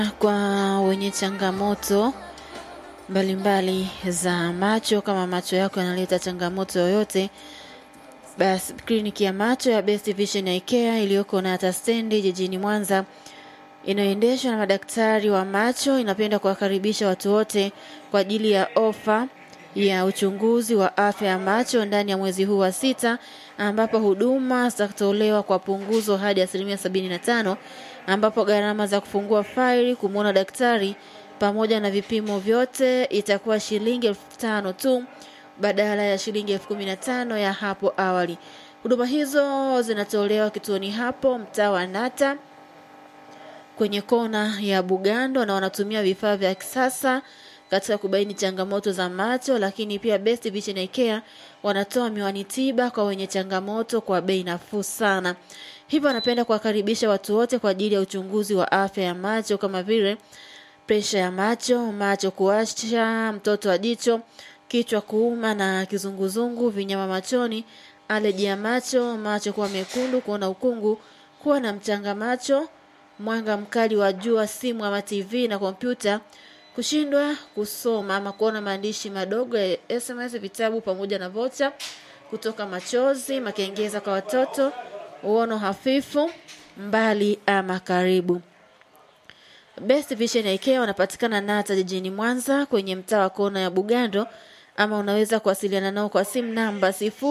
kwa wenye changamoto mbalimbali za macho. Kama macho yako yanaleta changamoto yoyote, basi kliniki ya macho ya Best Vision Eye Care iliyoko Nata stendi jijini Mwanza inayoendeshwa na madaktari wa macho inapenda kuwakaribisha watu wote kwa ajili ya ofa ya uchunguzi wa afya ya macho ndani ya mwezi huu wa sita ambapo huduma zitatolewa kwa punguzo hadi asilimia sabini na tano ambapo gharama za kufungua faili kumwona daktari pamoja na vipimo vyote itakuwa shilingi elfu tano tu badala ya shilingi elfu kumi na tano ya hapo awali. Huduma hizo zinatolewa kituoni hapo mtaa wa Nata kwenye kona ya Bugando na wanatumia vifaa vya kisasa katika kubaini changamoto za macho, lakini pia Best Vision Eye Care wanatoa miwani tiba kwa wenye changamoto kwa bei nafuu sana. Hivyo anapenda kuwakaribisha watu wote kwa ajili ya uchunguzi wa afya ya macho kama vile presha ya macho, macho kuwasha, mtoto wa jicho, kichwa kuuma na kizunguzungu, vinyama machoni, aleji ya macho, macho kuwa mekundu, kuona ukungu, kuwa na mchanga macho, mwanga mkali wa jua, simu ama TV na kompyuta, kushindwa kusoma ama kuona maandishi madogo ya SMS, vitabu pamoja na vocha, kutoka machozi, makengeza kwa watoto, uono hafifu, mbali ama karibu. Best Vision Eye Care wanapatikana Nata jijini Mwanza kwenye mtaa wa kona ya Bugando, ama unaweza kuwasiliana nao kwa simu namba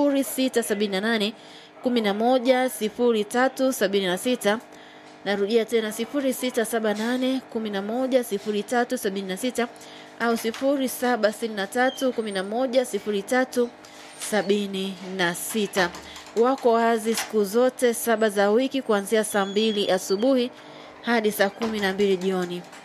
0678 11 0376. Narudia tena 0678 11 0376 au 0763 11 0376. Wako wazi siku zote saba za wiki kuanzia saa mbili asubuhi hadi saa kumi na mbili jioni.